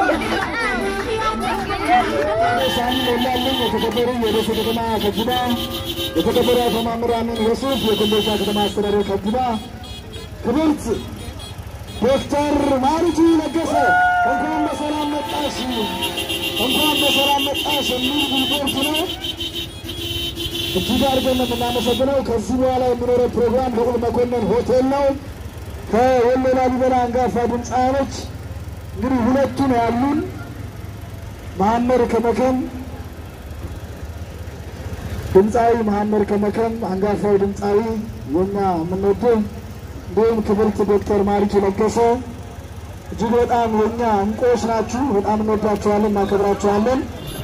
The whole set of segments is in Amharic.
ሳሚ ሞላልኝ የተከበሩ የደሴ ከተማ ከንቲባ፣ የተከበሩ አቶ ማምራንን የሱፍ የኮምቦልቻ ከተማ አስተዳደር ከንቲባ፣ ክብርት ዶክተር ማሪቱ ለገሰ እንኳን በሰላም መጣሽ፣ እንኳን በሰላም መጣሽ የሚል ሪፖርት ነው። እጅግ አድርገን ነው የምናመሰግነው። ከዚህ በኋላ የሚኖረው ፕሮግራም ልዑል መኮንን ሆቴል ነው። ከወሎ ላሊበላ አንጋፋ ድምፃውያኖች እንግዲህ ሁለቱ ነው ያሉን መሐመድ ከመከም ድምፃዊ መሐመድ ከመከም አንጋፋው ድምፃዊ የኛ የምንወደው እንዲሁም ክብርት ዶክተር ማሪቱ ለገሰ እጅግ በጣም የኛ እንቁዎች ናችሁ። በጣም እንወዳችኋለን፣ እናከብራችኋለን።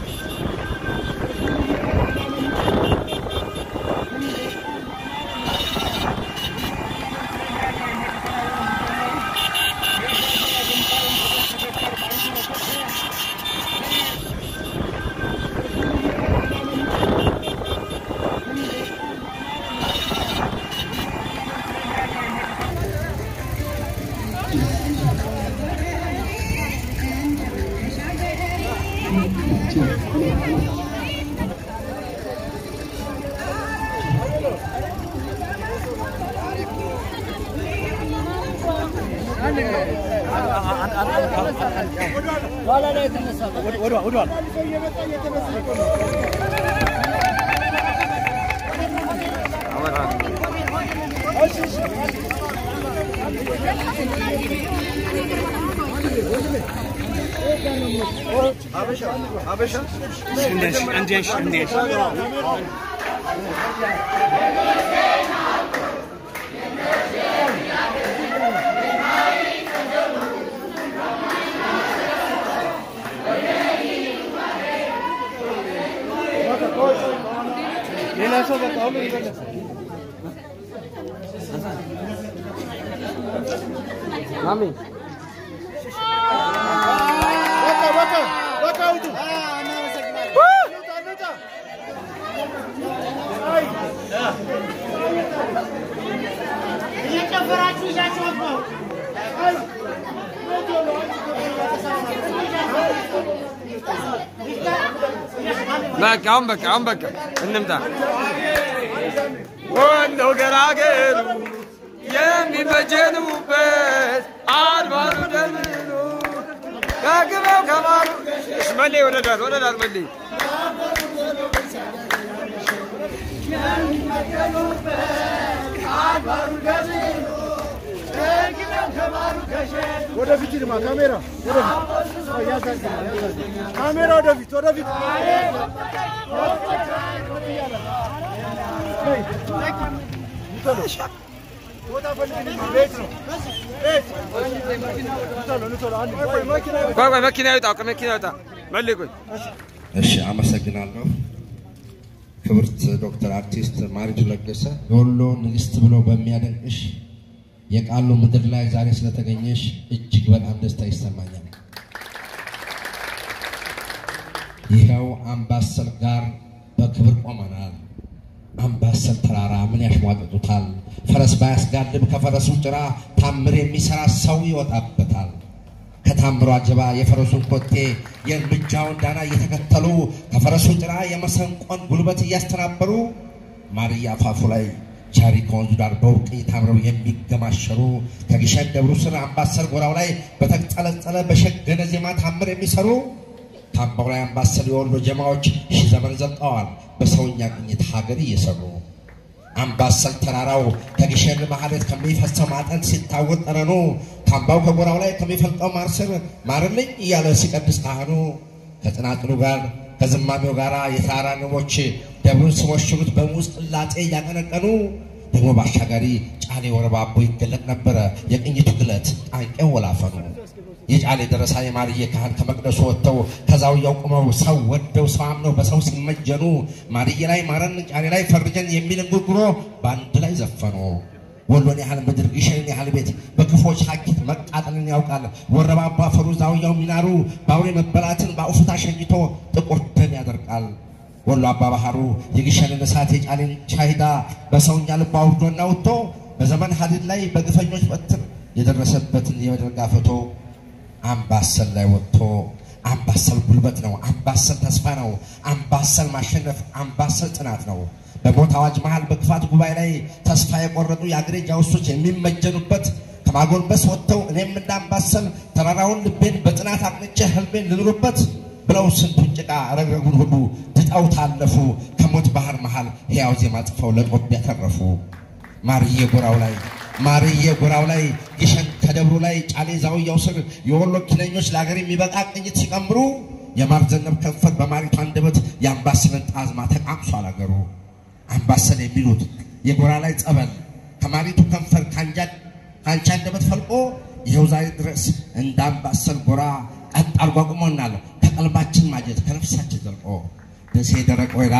እየጨፈራችሁ ይዛችኋት ነው። በቃ አሁን በቃ አሁን በቃ እንምጣ። ወሎ ገራገሩ የሚበጀኑበት አድባሩ ደልሉ ከግበው ከማሩ እሽ መሌ ወደ ዳር ወደ ዳር መሌ ወደፊት ድማ ካሜራ ወደፊት ካሜራ ወደፊት ወደፊት ቆይ ቆይ መኪና ይውጣ ከመኪና ይውጣ መሌ ቆይ እሺ አመሰግናለሁ። ክብርት ዶክተር አርቲስት ማሪቱ ለገሰ የወሎ ንግስት ብሎ በሚያደንቅሽ የቃሉ ምድር ላይ ዛሬ ስለተገኘሽ እጅግ በጣም ደስታ ይሰማኛል። ይኸው አምባሰል ጋር በክብር ቆመናል። አምባሰል ተራራ ምን ያሽሟጥጡታል? ፈረስ ባያስጋልብ ከፈረሱ ጭራ ታምር የሚሰራ ሰው ይወጣበታል። ከታምሮ አጀባ የፈረሱን ኮቴ የእርምጃውን ዳና እየተከተሉ ከፈረሱ ጭራ የመሰንቆን ጉልበት እያስተናበሩ ማርያ አፋፉ ላይ ቻሪ ከወንዙ ዳር በውቅ ታምረው የሚገማሸሩ ከግሸን ደብሩ ስር አምባሰል ጎራው ላይ በተጠለጠለ በሸገነ ዜማ ታምር የሚሰሩ ታምባው ላይ አምባሰል የወሎ ጀማዎች ሺህ ዘመን ዘልቀዋል በሰውኛ ቅኝት ሀገር እየሰሩ አምባሰል ተራራው ከግሸን ማህሌት ከሚፈሰው ማጠን ሲታወቅ ጠረኑ ታምባው ከጎራው ላይ ከሚፈልቀው ማር ስር ማርልኝ እያለ ሲቀድስ ካህኑ ከጽናጽሉ ጋር ከዝማሜው ጋር የተራራ ንቦች ደብሩን ሲሞሽሩት በሙዝ ቅላጤ እያቀነቀኑ ደግሞ በአሻጋሪ ጫሌ ወረባቦ ይገለጥ ነበረ የቅኝቱ ግለት ጣንቄው ወላፈኑ የጫሌ ደረሳ የማርዬ ካህን ከመቅደሱ ወጥተው ከዛውያው ቁመው ሰው ወደው ሰው አምነው በሰው ሲመጀኑ ማርዬ ላይ ማረን ጫሌ ላይ ፈርጀን የሚል እንጉርጉሮ በአንድ ላይ ዘፈኑ። ወሎን ያህል ምድር ግሸንን ያህል ቤት በክፎች ሀኪት መቃጠልን ያውቃል። ወረባባ ፈሩ ዛውያው ሚናሩ በአውሬ መበላትን በአውፍታ ሸኝቶ ጥቁር ደም ያደርቃል። ወሎ አባ ባህሩ የግሸንን እሳት የጫሌን ቻሂዳ በሰውኛ ልብ አውርዶና ወጥቶ በዘመን ሀዲድ ላይ በግፈኞች በትር የደረሰበትን የበደል ጋፈቶ አምባሰል ላይ ወጥቶ አምባሰል ጉልበት ነው፣ አምባሰል ተስፋ ነው፣ አምባሰል ማሸነፍ፣ አምባሰል ጽናት ነው። በሞት አዋጅ መሃል በክፋት ጉባኤ ላይ ተስፋ የቆረጡ የአገሬ ጃውሶች የሚመጀኑበት ከማጎንበስ ወጥተው እኔም እንዳምባሰል ተራራውን ልቤን በጽናት አቅንቼ ህልሜን ልኑርበት ብለው ስንቱን ጭቃ ረግረጉን ሁሉ ድጠው ታለፉ። ከሞት ባህር መሃል ሕያው ዜማ ጽፈው ለጦቢያ ተረፉ። ማርዬ ጎራው ላይ ማርዬ ጎራው ላይ ግሸን ከደብሩ ላይ ጫሌ ዛውያው ስር የወሎ ኪለኞች ለሀገር የሚበቃ ቅኝት ሲቀምሩ የማር ዘነብ ከንፈር በማሪቱ አንደበት የአምባሰልን ጣዝማ ተቃምሷል አገሩ። አምባሰል የሚሉት የጎራ ላይ ጸበል ከማሪቱ ከንፈር ከአንጃ አንደበት ፈልቆ ይኸው ዛሬ ድረስ እንደ አምባሰል ጎራ ቀጥ አድርጎ አቁሞናል። ከቀልባችን ማጀት ከነፍሳችን ዘልቆ ደሴ ደረቅ ወይራ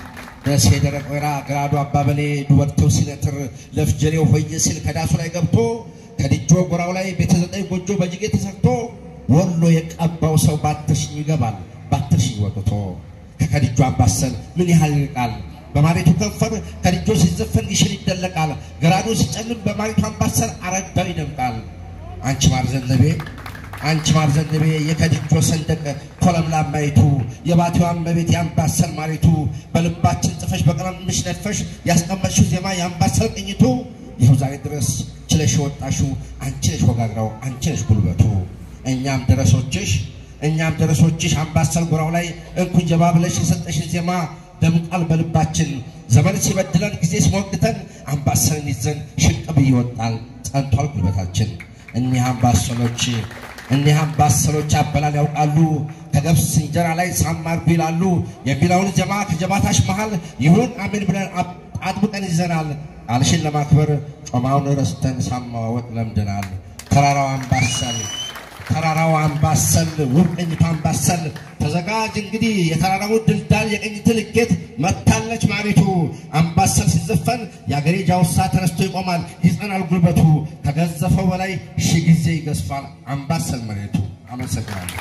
ደሴ ደረቅ ወይራ ግራዱ አባበሌ ዱበርቴው ሲነትር ለፍጀሬው ሆየ ሲል ከዳሱ ላይ ገብቶ ከድጆ ጎራው ላይ ቤተ ዘጠኝ ጎጆ በጅጌ ተሰርቶ ወሎ የቀባው ሰው ባትርሽኝ ይገባል ባትርሽኝ ወጥቶ ከከድጆ አምባሰል ምን ያህል ይርቃል በማሪቱ ከንፈር ከድጆ ሲዘፈን ግሽን ይደለቃል። ገራዶ ሲጨልም በማሪቱ አምባሰል አረዳው ይደምቃል። አንቺ ማር ዘነበ አንቺ ማር ዘነበ የከድጆ ሰንደቅ ኮለምላማይቱ የባቲዋ እመቤት የአምባሰል ማሪቱ በልባችን ጽፈሽ በቀለምሽ ነድፈሽ ያስቀመጥሽው ዜማ የአምባሰል ቅኝቱ ይኸው ዛሬ ድረስ ችለሽ የወጣሽው አንቺ ነሽ ወጋግራው አንቺ ነሽ ጉልበቱ እኛም ደረሶችሽ እኛም ደረሶችሽ አምባሰል ጎራው ላይ እንኩን ጀባ ብለሽ የሰጠሽን ዜማ ደምቃል በልባችን ዘመን ሲበድለን ጊዜ ሲሞግተን አምባሰልን ይዘን ሽቅብ ይወጣል ጸንቷል ጉልበታችን። እኒህ አምባሰሎች እኒህ አምባሰሎች አበላል ያውቃሉ ከገብስ እንጀራ ላይ ሳማርጉ ይላሉ የሚለውን ጀማ ከጀባታሽ መሃል ይሁን አሜን ብለን አጥብቀን ይዘናል። ቃልሽን ለማክበር ጮማውን ረስተን ሳማወቅ ለምደናል። ተራራው አምባሰል ተራራው አምባሰል ውብ ቅኝቱ አምባሰል ተዘጋጅ እንግዲህ የተራራው ድልዳል የቅኝት ልኬት መታለች ማሪቱ አምባሰል ሲዘፈን የአገሬ ጃውሳ ተነስቶ ይቆማል ይጸናል ጉልበቱ ከገዘፈው በላይ ሺህ ጊዜ ይገዝፋል አምባሰል መሬቱ። አመሰግናለሁ።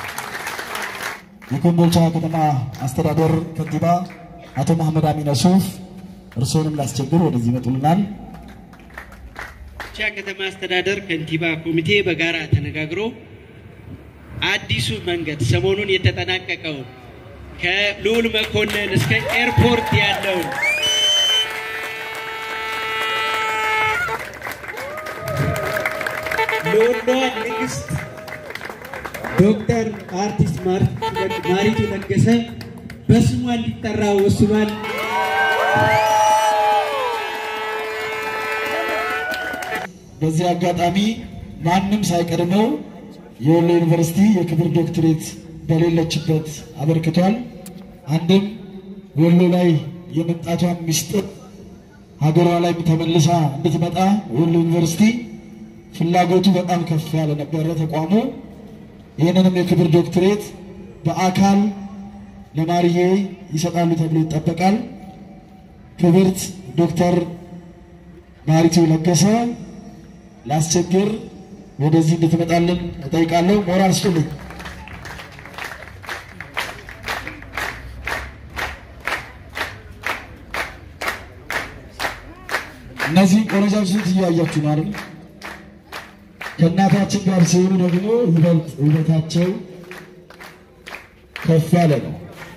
የኮምቦልቻ ከተማ አስተዳደር ከንቲባ አቶ መሐመድ አሚን ሱፍ እርስዎንም ላስቸግር ወደዚህ ይመጡልናል። ኮምቦልቻ ከተማ አስተዳደር ከንቲባ ኮሚቴ በጋራ ተነጋግሮ አዲሱ መንገድ ሰሞኑን የተጠናቀቀውን ከልዑል መኮንን እስከ ኤርፖርት ያለውን ለወሏ ንግስት ዶክተር አርቲስት ማሪቱ ለገሰ በስሟ እንዲጠራ ወስኗል። በዚህ አጋጣሚ ማንም ሳይቀድመው የወሎ ዩኒቨርሲቲ የክብር ዶክትሬት በሌለችበት አበርክቷል። አንድም ወሎ ላይ የመምጣቷን ምስጢር ሀገሯ ላይ ተመልሳ እንድትመጣ ወሎ ዩኒቨርሲቲ ፍላጎቱ በጣም ከፍ ያለ ነበረ ተቋሙ። ይህንንም የክብር ዶክትሬት በአካል ለማርዬ ይሰጣሉ ተብሎ ይጠበቃል። ክብርት ዶክተር ማሪቱ ለገሰ ላስቸግር ወደዚህ እንድትመጣልን እጠይቃለሁ። ሞራል ስጡልኝ። እነዚህ ቆነጃጅት እያያችሁ ነው አይደል? ከእናታችን ጋር ሲሆኑ ደግሞ ይበልጥ ውበታቸው ከፍ ያለ ነው።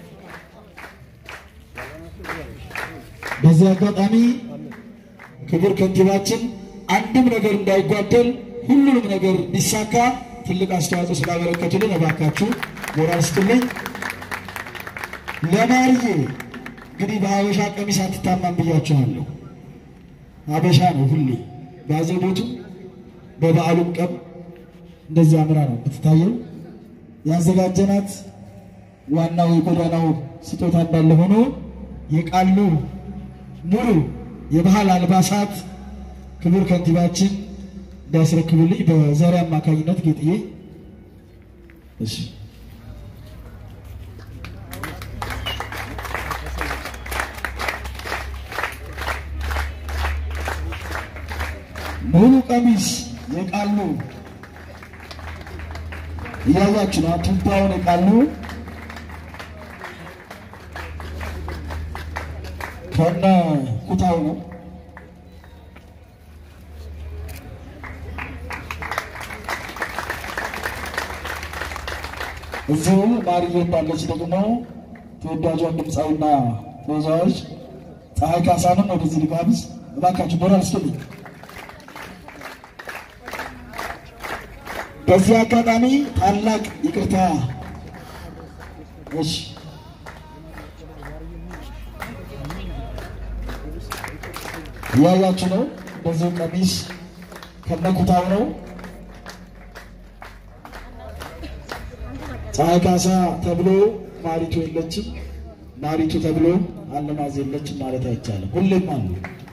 በዚህ አጋጣሚ ክቡር ከንቲባችን አንድም ነገር እንዳይጓደል ሁሉንም ነገር እንዲሳካ ትልቅ አስተዋጽኦ ስላበረከቱልን እባካችሁ ሞራል ስጡልኝ። ለማርዬ እንግዲህ በሀበሻ ቀሚስ አትታማም ብያችኋለሁ። ሀበሻ ነው ሁሌ በአዘቦቱ በበዓሉም ቀን እንደዚህ አምራ ነው የምትታየው። ያዘጋጀናት ዋናው የጎዳናው ስጦታ እንዳለ ሆኖ የቃሉ ሙሉ የባህል አልባሳት ክቡር ከንቲባችን እንዲያስረክቡልኝ በዛሬ አማካኝነት ጌጥዬ እሺ ሙሉ ቀሚስ የቃሉ እያያችሁ ነው። ቱባውን የቃሉ ከነ ኩታው ነው። እዚሁ ማርዬ እንዳለች ደግሞ ተወዳጇን ድምፃዊና ተወዛዋዥ ፀሐይ ካሳንም ወደዚህ ልጋብዝ። እባካችሁ ሞራል ስጡልኝ። በዚህ አጋጣሚ ታላቅ ይቅርታ እሺ እያያችሁ ነው። በዚሁ ቀሚስ ከነኩታው ነው። ፀሐይ ካሳ ተብሎ ማሪቱ የለችም፣ ማሪቱ ተብሎ አልማዝ የለችም ማለት አይቻልም። ሁሌም አሉ።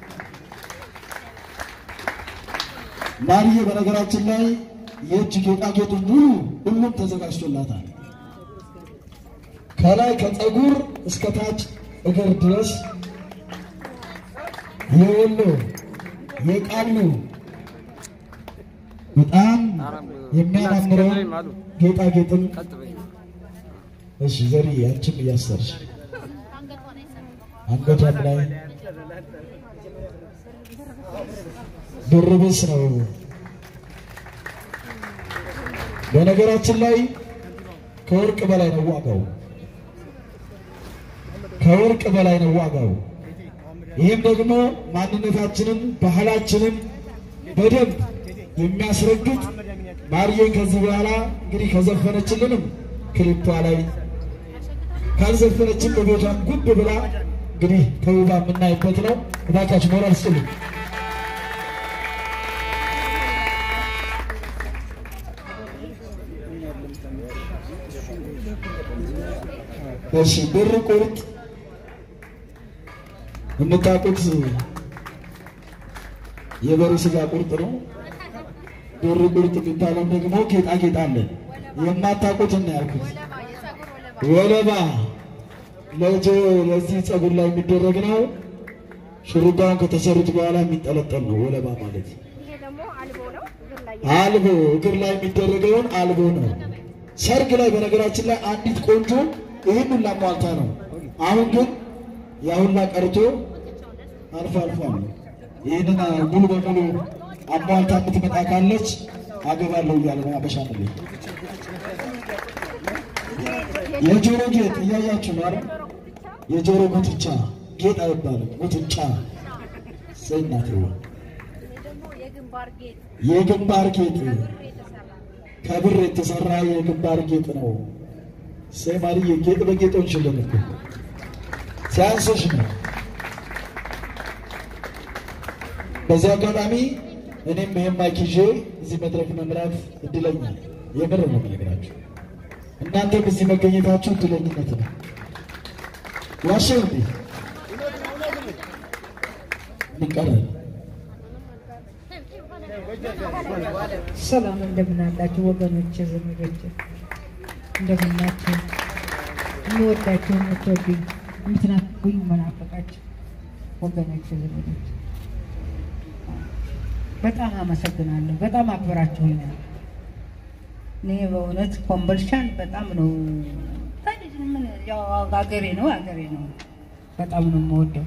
ማርዬ በነገራችን ላይ የእጅ ጌጣጌጡ ሙሉ ሁሉም ተዘጋጅቶላታል። ከላይ ከፀጉር እስከ ታች እግር ድረስ የወሎ የቃሉ በጣም የሚያማምረው ጌጣጌጥም እሺ፣ ዘሪ አንቺም እያሰርሽ አንገቷም ላይ ድርብስ ነው። በነገራችን ላይ ከወርቅ በላይ ነው ዋጋው፣ ከወርቅ በላይ ነው ዋጋው። ይህም ደግሞ ማንነታችንን ባህላችንን በደንብ የሚያስረግጥ ማርዬን ከዚህ በኋላ እንግዲህ ከዘፈነችልንም ክሊቷ ላይ ካልዘፈነችን በቤቷን ጉብ ብላ እንግዲህ ተውባ የምናይበት ነው። እባካችሁ ሞራል ስጡልኝ። እሺ ብር ቁርጥ የምታውቁት የበሬ ስጋ ቁርጥ ነው። ብር ቁርጥ የሚባለው ደግሞ ጌጣጌጥ አለ። የማታውቁት እና ያልኩት ወለባ ለጆ ለዚህ ፀጉር ላይ የሚደረግ ነው። ሹሩባውን ከተሰሩት በኋላ የሚንጠለጠል ነው ወለባ ማለት። ይሄ ደግሞ አልቦ ነው። እግር ላይ አልቦ እግር ላይ የሚደረገውን አልቦ ነው። ሰርግ ላይ በነገራችን ላይ አንዲት ቆንጆ ይህን ሁላ ሟልታ ነው። አሁን ግን ያ ሁላ ቀርቶ አልፎ አልፎ ነው። ይህንን ሙሉ በሙሉ አሟልታ የምትመጣ ካለች አገባለሁ እያለ ነው አበሻ ነው። የጆሮ ጌጥ እያያችሁ ነው አይደል? የጆሮ ጉትቻ ጌጥ አይባልም፣ ጉትቻ ሰይናት ይሄ ደግሞ የግንባር ጌጥ የግንባር ጌጥ ብር የተሰራ ከብር የተሰራ የግንባር ጌጥ ነው። ሰማሪ ጌጥ በጌጦች ሽልን እኮ ሲያንስሽ ነው። በዚህ አጋጣሚ እኔም ይሄን ማይክ ይዤ እዚህ መድረክ መምራት እድለኛ የምር ነው የምነግራችሁ። እናንተም እዚህ መገኘታችሁ እድለኝነት ነው። ዋሸው እንዴ ይቀራል። ሰላም እንደምን አላችሁ ወገኖች፣ ዘመዶች እንደምን ናችሁ? የምወዳችሁ የምትወዱኝ የምትናፍቁኝ መናፈቃችሁ ወገኖች፣ ዘመዶች በጣም አመሰግናለሁ። በጣም አክብራችሁኛል። እኔ በእውነት ኮምቦልቻን በጣም ነው ምን ያው አገሬ ነው አገሬ ነው በጣም ነው የምወደው።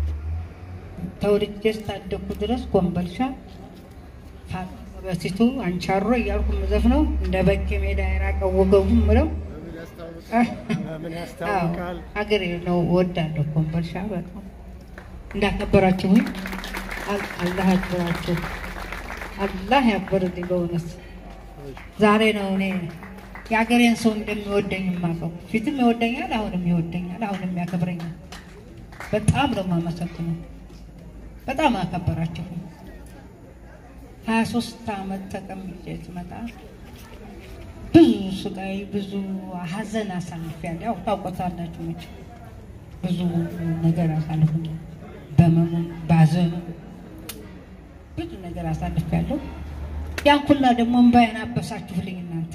ተወልጄ እስካደግኩ ድረስ ኮምቦልቻ በሲቱ አንቻሮ እያልኩ የምዘፍነው እንደ በጌ ሜዳ የራቀው ወገቡ ምለው ሀገሬ ነው እወዳለሁ። ኮምቦልቻ በጣም እንዳከበራችሁኝ አል- አላህ ያክብራችሁ። አላህ ያክብርልኝ። በእውነት ዛሬ ነው እኔ የሀገሬን ሰው እንደሚወደኝ የማውቀው። ፊትም ይወደኛል፣ አሁንም ይወደኛል፣ አሁንም ያከብረኛል። በጣም ነው የማመሰግነው። በጣም አከበራችሁኝ። ሀያ ሶስት አመት ተቀምጬ ስመጣ ብዙ ስቃይ፣ ብዙ ሀዘን አሳልፌያለሁ። ያው ታውቆታላችሁ መቼም ብዙ ነገር አሳልፌያለሁ። በመሙም ባዘኑ ብዙ ነገር አሳልፌያለሁ። ያን ኩላ ደግሞ እምባዬን አበሳችሁልኝ እናንተ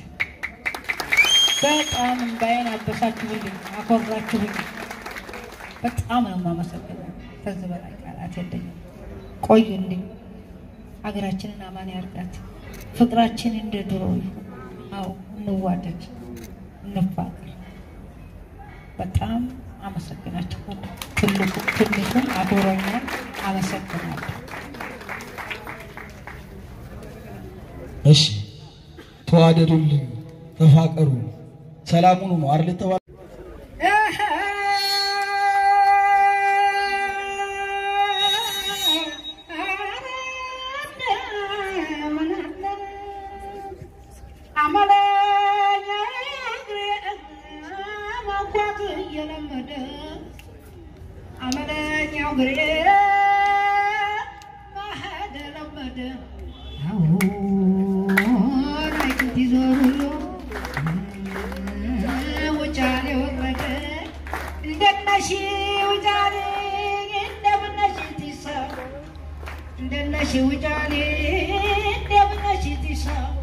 በጣም እምባዬን አበሳችሁልኝ፣ አኮራችሁልኝ። በጣም ነው የማመሰግነው። ከዚህ በላይ ቃላት የለኝም። ቆዩልኝ። ሀገራችንን አማን ያርጋት። ፍቅራችን እንደ ድሮ ይሁን። አዎ እንዋደድ፣ እንፋቀር። በጣም አመሰግናችኋለሁ። ትልቁ ትንሹም አክብሮኛል። አመሰግናለሁ። እሺ ተዋደዱልኝ፣ ተፋቀሩ። ሰላሙኑ ነው አይደል የተባለው? አመለኛው ግሬ ማሄድ ለመደ አሁን አይቱት ይዞሩ ውጫሌ ወረደ እንደነሺ ውጫሌ እንደምነሺ ቲሳ እንደነሺ ውጫሌ እንደምነሺ ቲሳ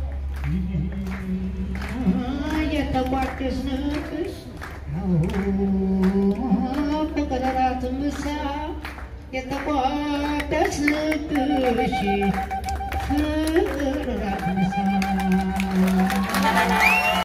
የተቋደስንቅስ በቀለራት ምሳ የተቋደስንቅሽ